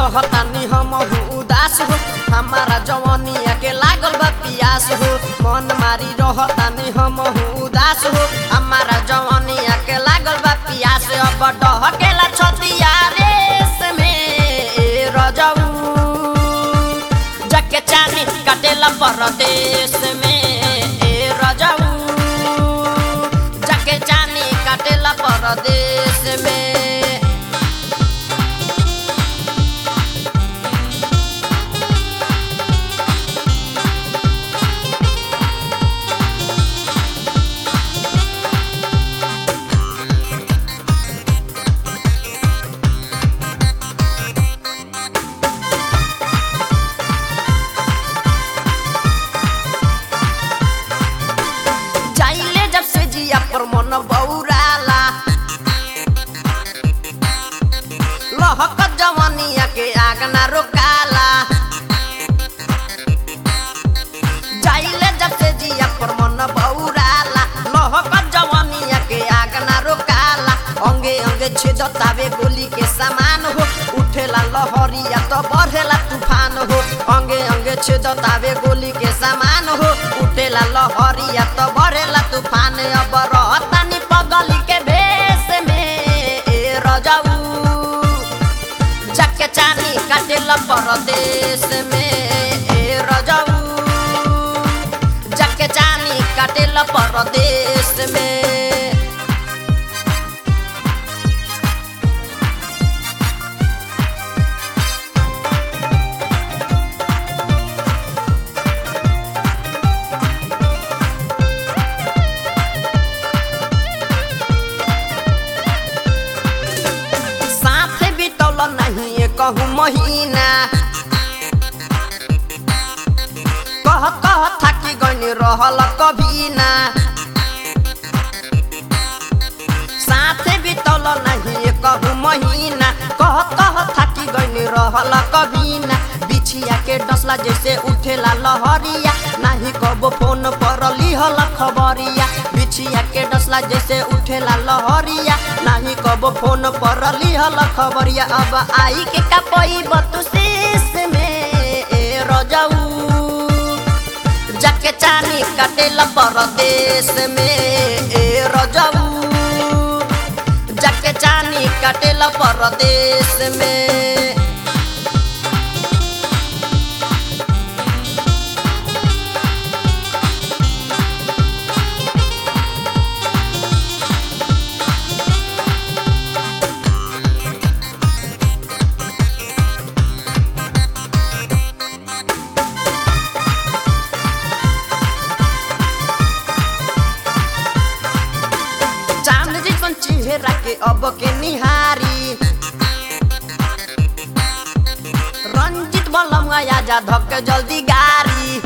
रहतानी हम उदास हो हमारा जवानिया के लागल बा पियास हो मन मारी रहतानी हम उदास हो हमारा जवानिया के लागल बा पियास अब डहकेला छतिया रेस में ए रजऊ जके चानी काटेला परदेश में ए रजऊ जके चानी काटेला परदेश में जाइले जब से जिया पर मन बौराला लहक जवानिया के आग ना रोकाला जाइले जब से जिया पर मन बौराला लहक जवानिया के आग ना रोकाला अंगे अंगे छेदतावे गोली के समान हो उठेला लहरिया तो बढ़ेला तूफान हो अंगे अंगे छेदतावे गोली के समान हो उठेला लहरिया तो बढ़ेला तूफान अब रहतानी पगली के भेष में ए रजाऊ जके चानी काटेला परदेश में ए रजाऊ जके चानी काटेला परदेश में साथे बितौल नहीं कहूँ महीना कह कह थाकी गनी रहल कभी ना साथे बितौल नहीं कहूँ महीना कह कह थाकी गनी रहल कभी ना बिछिया के डसला जैसे उठेला लहरिया नाही कबो फोन पर लिहल खबरिया बिछिया के डसला जैसे उठेला लहरिया नाही कबो फोन पर लिहल खबरिया अब आई के कपई बतुशीस में ए रजऊ जाके चानी काटेला परदेश में ए रजऊ जाके चानी काटेला परदेश में चांद जैसन चेहरा के अब के निहारी रंजित बलम आजा धक जल्दी गारी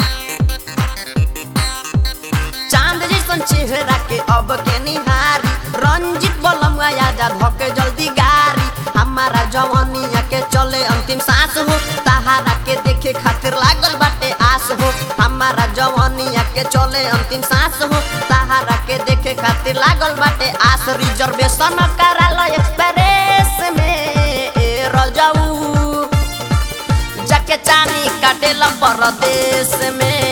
चांद जैसन चेहरा के अब के निहारी रंजित बलम आजा धक जल्दी गारी हमारा जवानिया के चले अंतिम सांस हो तहारा के देखे खातिर लागल बाटे आस हो हमारा जवानिया के चले अंतिम सांस हो तहारा के देखे खातिर लागल बाटे आस रिजर्वेशन कराल एक्सप्रेस में ए रजऊ जाके चानी काटेला परदेश में